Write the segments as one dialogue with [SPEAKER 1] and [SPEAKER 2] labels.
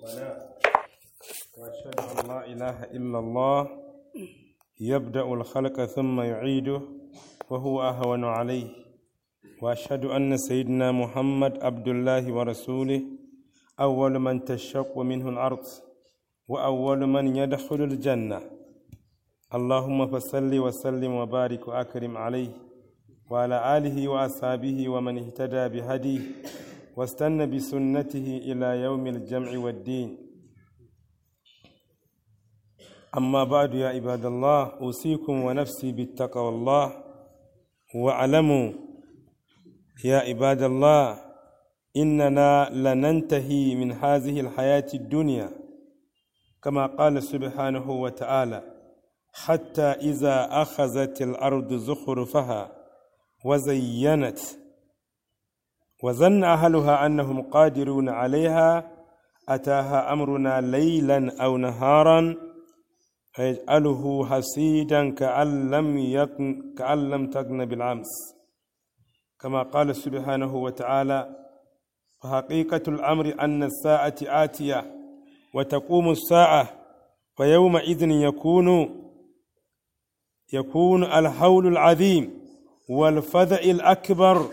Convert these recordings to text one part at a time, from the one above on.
[SPEAKER 1] ربنا وأشهد أن لا إله إلا الله يبدأ الخلق ثم يعيده وهو أهون عليه وأشهد أن سيدنا محمد عبد الله ورسوله أول من تشق منه الأرض وأول من يدخل الجنة اللهم فصل وسلم وبارك وأكرم عليه وعلى آله وأصحابه ومن اهتدى بهديه واستنى بسنته إلى يوم الجمع والدين أما بعد يا عباد الله أوصيكم ونفسي بالتقوى الله واعلموا يا عباد الله إننا لننتهي من هذه الحياة الدنيا كما قال سبحانه وتعالى حتى إذا أخذت الأرض زخرفها وزينت وظن أهلها أنهم قادرون عليها أتاها أمرنا ليلا أو نهارا فيجعله حسيدا كأن لم يكن كأن لم تكن بالأمس كما قال سبحانه وتعالى فحقيقة الأمر أن الساعة آتية وتقوم الساعة فيومئذ يكون يكون الحول العظيم والفزع الأكبر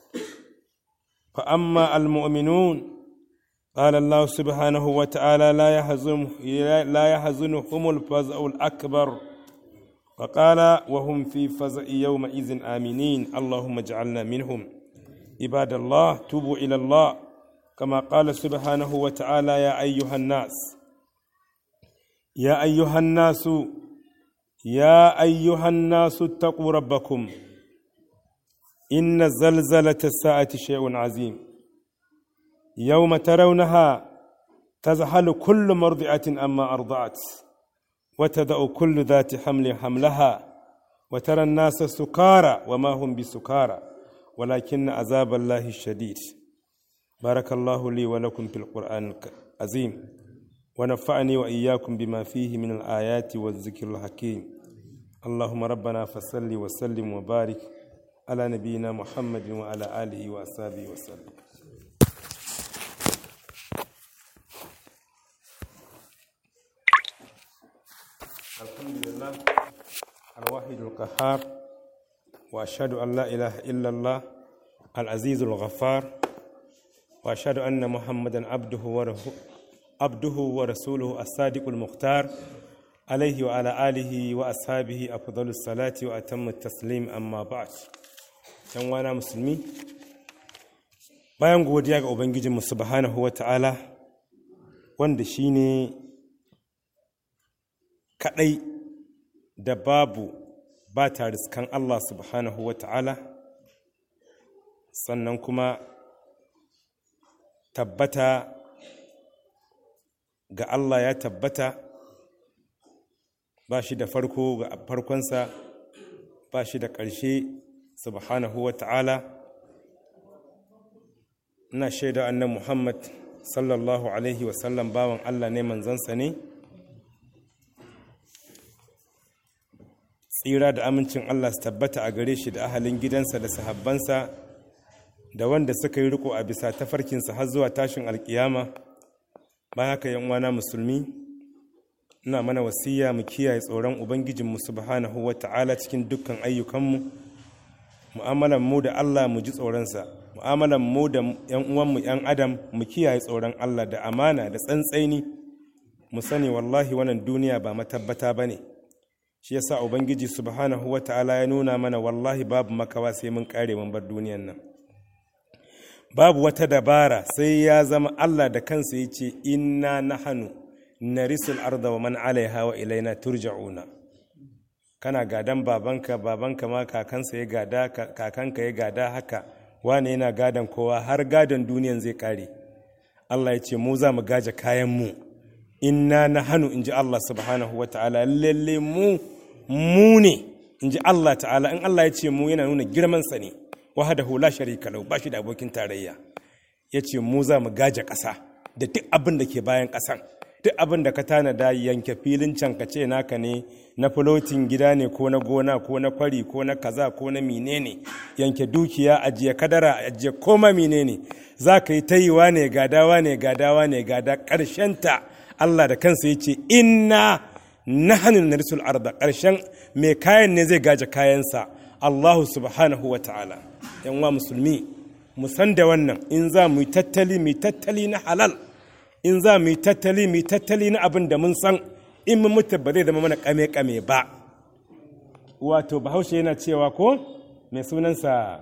[SPEAKER 1] فأما المؤمنون قال الله سبحانه وتعالى لا يحزن لا يحزنهم الفزع الأكبر فقال وهم في فزع يومئذ آمنين اللهم اجعلنا منهم عباد الله توبوا إلى الله كما قال سبحانه وتعالى يا أيها الناس يا أيها الناس يا أيها الناس اتقوا ربكم إن زلزلة الساعة شيء عظيم يوم ترونها تزحل كل مرضعة أما أرضعت وتدأ كل ذات حمل حملها وترى الناس سكارى وما هم بسكارى ولكن عذاب الله الشديد بارك الله لي ولكم في القرآن العظيم ونفعني وإياكم بما فيه من الآيات والذكر الحكيم اللهم ربنا فصل وسلم وبارك على نبينا محمد وعلى آله وأصحابه وسلم الحمد لله الواحد القهار وأشهد أن لا إله إلا الله العزيز الغفار وأشهد أن محمدا عبده ورسوله عبده ورسوله الصادق المختار عليه وعلى آله وأصحابه أفضل الصلاة وأتم التسليم أما بعد ‘yan wana musulmi bayan godiya ga ubangijinmu subhanahu wa ta'ala wanda shi ne kaɗai da babu ba ta riskan Allah subhanahu wa ta'ala sannan kuma tabbata ga Allah ya tabbata ba shi da farko ga farkonsa ba shi da ƙarshe subhanahu wa ta'ala ina shaida annan muhammad sallallahu alaihi wasallam bawan allah ne manzansa ne tsira da amincin allah su tabbata a gare shi da ahalin gidansa da sahabbansa da wanda suka yi riko a bisa tafarkinsa har zuwa tashin alkiyama bayan haka yan uwana musulmi ina mana wasiya mu kiyaye tsoron ubangijinmu subhanahu wa ta'ala cikin dukkan ayyukanmu mu'amalan mu da Allah mu ji tsoronsa mu'amalan mu da yan uwanmu yan adam mu kiyaye tsoron Allah da amana da tsantsaini mu sani wallahi wannan duniya ba matabbata bane shi yasa ubangiji subhanahu wata'ala ya nuna mana wallahi babu makawa sai mun kare mun bar duniyan nan babu wata dabara sai ya zama Allah da kansa yace inna nahanu narisul arda wa man alaiha wa ilaina turja'una kana gadan babanka babanka ma kakansa ya gada kakanka ya gada haka wane yana gadan kowa har gadan duniyan zai kare Allah ya ce mu za mu gaje kayan mu inna na hannu in ji Allah subhanahu wa ta'ala lalle mu mu ne in ji Allah ta'ala in Allah ya ce mu yana nuna girmansa ne wahadahu la sharika lahu ba shi da abokin tarayya ya ce mu za mu gaje ƙasa da duk abin da ke bayan ƙasan duk abin da ka tanada yanke filin can ka ce naka ne na fulotin gida ne ko na gona ko na kwari ko na kaza ko na menene yanke dukiya ajiye kadara ajiye koma menene za ka yi tayiwa ne gadawa ne gadawa ne gada ta Allah da kansa ya ce inna nahnu narisul arda ƙarshen mai kayan ne zai gaje kayansa Allahu subhanahu wa ta'ala yan wa musulmi mu san da wannan in za mu yi tattali mu tattali na halal in za mu yi tattali mu yi tattali na abin da mun san in mun mutu ba zai zama mana kame-kame ba wato bahaushe yana cewa ko mai sunansa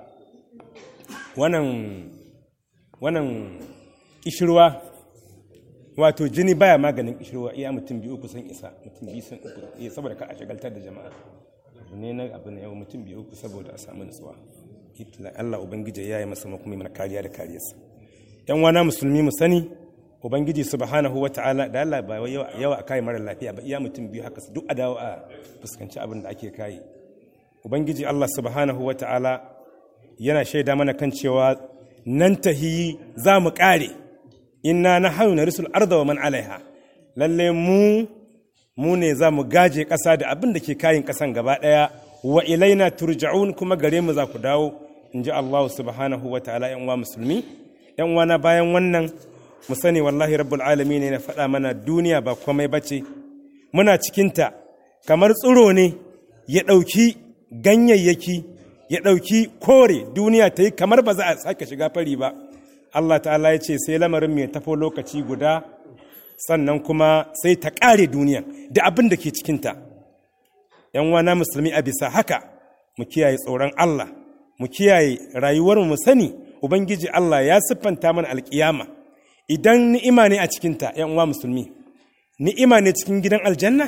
[SPEAKER 1] wannan wannan kishirwa wato jini baya maganin kishirwa iya mutum biyu uku sun isa mutum biyu sun uku iya saboda ka a shagaltar da jama'a abu ne na abu ne yau mutum biyu uku saboda a samu nutsuwa Allah ubangiji ya yi masa makumi mana kariya da kariyarsa yan wana musulmi mu sani ubangiji subhanahu wa ta'ala da Allah ba yawa a kai mara lafiya ba iya mutum biyu haka duk a dawo a fuskanci abin da ake kai ubangiji Allah subhanahu wa ta'ala yana shaida mana kan cewa nan tahi za mu kare inna na hayu na risul arda wa man alaiha lalle mu mu ne za mu gaje ƙasa da abin da ke kayin ƙasan gaba ɗaya wa ilaina turja'un kuma gare mu za ku dawo in ji Allah subhanahu wa ta'ala yan uwa musulmi yan uwana bayan wannan mu sani wallahi rabbul alamin ne na faɗa mana duniya ba komai bace muna cikinta kamar tsiro ne ya ɗauki ganyayyaki ya ɗauki kore duniya ta yi kamar ba za a sake shiga fari ba Allah ta'ala ya ce sai lamarin mai tafo lokaci guda sannan kuma sai ta ƙare duniya da abin da ke cikinta ‘yan wana musulmi a bisa haka mu kiyaye tsoron Allah mu kiyaye rayuwar mu sani Ubangiji Allah ya siffanta mana alƙiyama idan ni'ima ne a cikinta ‘yan uwa musulmi ni'ima ne cikin gidan aljanna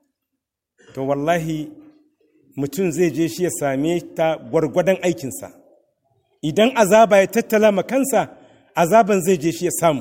[SPEAKER 1] to wallahi mutum zai je shi ya same ta gwargwadon aikinsa idan azaba ya tattala ma kansa azaban zai je shi ya samu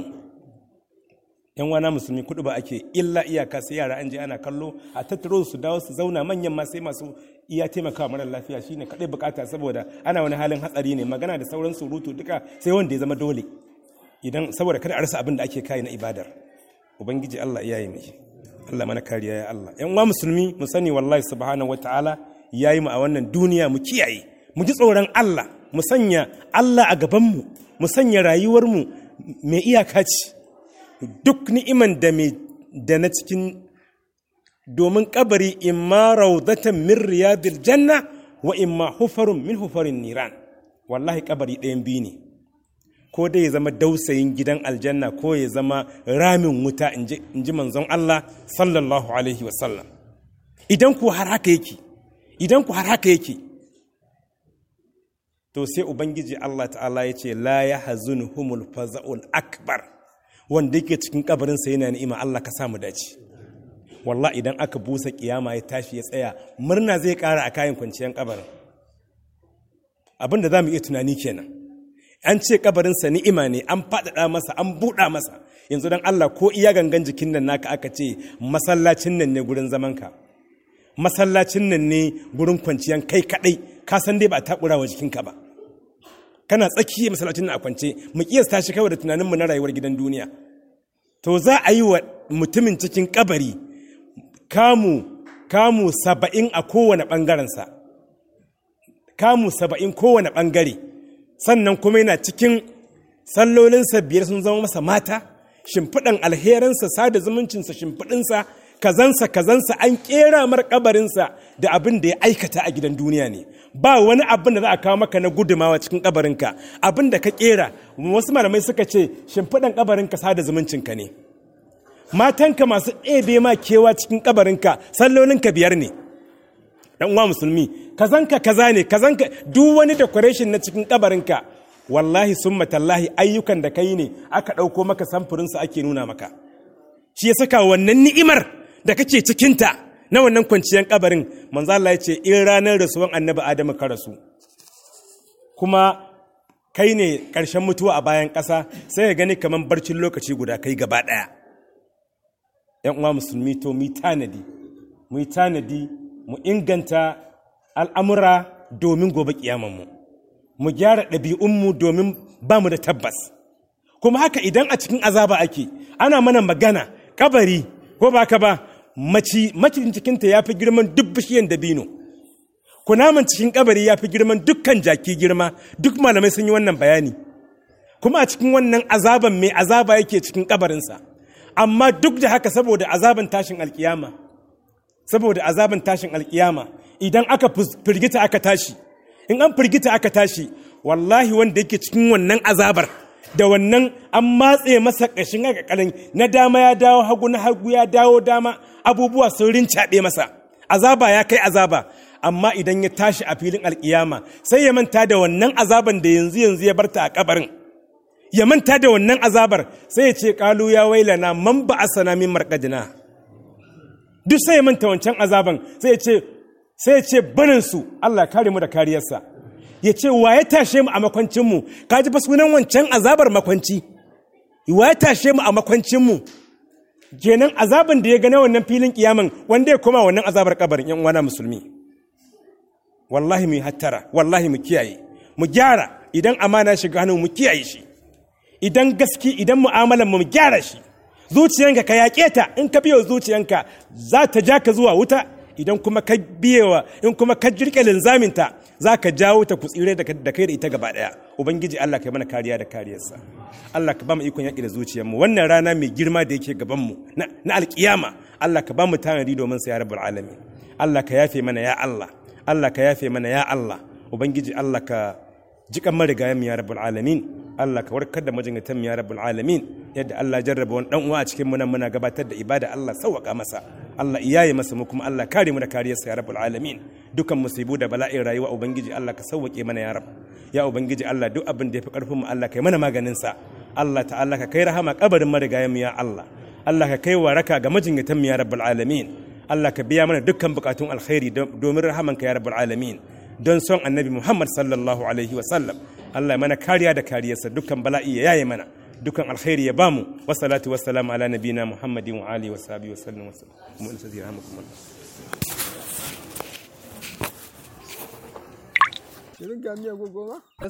[SPEAKER 1] yan wana musulmi kudu ba ake illa iyaka sai yara an je ana kallo a tattaro su dawo su zauna manyan ma sai masu iya taimakawa mara lafiya shine kadai bukata saboda ana wani halin hatsari ne magana da sauran surutu duka sai wanda ya zama dole idan saboda kada a rasa abin da ake kai na ibadar ubangiji Allah iyaye mai Allah mana kariya ya Allah yan uwa musulmi mu sani wallahi subhanahu wataala yayi mu a wannan duniya mu kiyaye mu ji tsoron Allah mu sanya Allah a gaban mu mu sanya rayuwar mu mai iyaka ce duk ni'iman da mai da na cikin domin kabari imma raudatan min riyadil janna wa imma hufarun min hufarin niran wallahi kabari ɗayan biyu ne ko dai ya zama dausayin gidan aljanna ko ya zama ramin wuta in ji manzon Allah sallallahu alaihi wasallam idan ku har haka yake idan ku har haka yake to sai ubangiji Allah ta'ala ya ce la ya humul faza'ul akbar wanda yake cikin kabarinsa yana ni'ima Allah ka samu dace wallah idan aka busa kiyama ya tashi ya tsaya murna zai kara a kayan kwanciyar kabarin abin da za mu iya tunani kenan an ce kabarinsa ni'ima ne an faɗaɗa masa an buɗa masa yanzu don Allah ko iya gangan jikin nan naka aka ce masallacin nan ne gurin zamanka masallacin nan ne gurin kwanciyan kai kaɗai ka san dai ba a taɓura wa jikinka ba kana tsakiyar masallacin nan a kwance mu kiyasta shi kawai da tunaninmu na rayuwar gidan duniya to za a yi wa mutumin cikin kabari kamu kamu saba'in a kowane ɓangarensa kamu saba'in kowane ɓangare sannan kuma yana cikin sallolinsa biyar sun zama masa mata shimfiɗan alherinsa sada zumuncinsa shimfiɗinsa kazansa kazansa an ƙera mar kabarinsa da abin da ya aikata a gidan duniya ne ba wani abin da za a kawo maka na gudumawa cikin kabarinka abin da ka ƙera wasu malamai suka ce shimfiɗan kabarinka sada zumuncinka ne matanka masu ɗebe ma kewa cikin kabarinka sallolinka biyar ne dan uwa musulmi kazanka kaza ne kazanka duk wani decoration na cikin kabarinka wallahi summa tallahi ayyukan da kai ne aka ɗauko maka samfurin su ake nuna maka shi ya saka wannan ni'imar da kake cikinta na wannan kwanciyar kabarin manzo Allah ya ce in ranar rasuwan annabi Adamu ka rasu kuma kai ne ƙarshen mutuwa a bayan ƙasa sai ka gani kamar barcin lokaci guda kai gaba ɗaya ‘yan uwa musulmi to mu tanadi mu tanadi mu inganta al'amura domin gobe ƙiyamanmu mu gyara ɗabi'unmu domin ba mu da tabbas kuma haka idan a cikin azaba ake ana mana magana kabari ko ba ka ba maci macin cikinta ya fi girman duk bishiyan dabino kunaman cikin kabari ya fi girman dukkan jaki girma duk malamai sun yi wannan bayani kuma a cikin wannan azaban mai azaba yake cikin kabarinsa amma duk da haka saboda azaban tashin alkiyama saboda azaban tashin alkiyama idan aka firgita aka tashi in an firgita aka tashi wallahi wanda yake cikin wannan azabar da wannan an matse masa ƙashin ƙaƙalin na dama ya dawo hagu na hagu ya dawo dama abubuwa sun rincaɓe masa azaba ya kai azaba amma idan ya tashi a filin alkiyama sai ya manta da wannan azaban da yanzu yanzu ya barta a kabarin ya manta da wannan azabar sai ya ce kalu ya wailana man ba asana min marqadina duk sai ya manta wancan azaban sai ya ce sai ya ce banin su Allah kare mu da kariyarsa ya ce wa ya tashe mu a makwancin mu ka ji fa sunan wancan azabar makwanci wa ya tashe mu a makwancin mu kenan azaban da ya ga na wannan filin kiyaman wanda ya koma wannan azabar kabarin yan uwana musulmi wallahi mu yi hattara wallahi mu kiyaye mu gyara idan amana shiga hannu mu kiyaye shi idan gaski idan mu'amalan mu gyara shi zuciyanka ka yaƙe ta in ka biyo zuciyanka za ta ja ka zuwa wuta idan kuma ka biyewa in kuma ka jirke linzaminta za ka jawo ta ku tsire da kai da ita gaba ɗaya ubangiji Allah ka yi mana kariya da kariyarsa Allah ka ba mu ikon yaƙi da zuciyarmu wannan rana mai girma da yake gabanmu na alƙiyama Allah ka ba mu tanadi domin sa ya rabbul alamin Allah ka yafe mana ya Allah Allah ka yafe mana ya Allah ubangiji Allah ka jikan marigayen ya rabbul alamin Allah ka warkar da majinyatan ya rabbul alamin yadda Allah jarraba wani dan uwa a cikin mu nan muna gabatar da ibada Allah sauwaka masa Allah iyaye masa mu kuma Allah kare mu da kariyarsa ya rabbul alamin dukan musibu da bala'in rayuwa ubangiji Allah ka sauwake mana ya rab ya ubangiji Allah duk abin da yafi karfin mu Allah kai mana maganin sa Allah ta'ala ka kai rahama kabarin marigayen mu ya Allah Allah ka kai waraka ga majinyatan ya rabbul alamin Allah ka biya mana dukkan bukatun alkhairi domin rahamanka ya rabbul alamin don son annabi Muhammad sallallahu alaihi wa sallam Allah ya mana kariya da kariyarsa dukkan bala'i ya yaye mana dukkan alkhairi ya bamu wa salatu wa salam ala nabina Muhammadin wa alihi wa sahbihi wa sallam wa sallam
[SPEAKER 2] Shirin gamiya gogoma?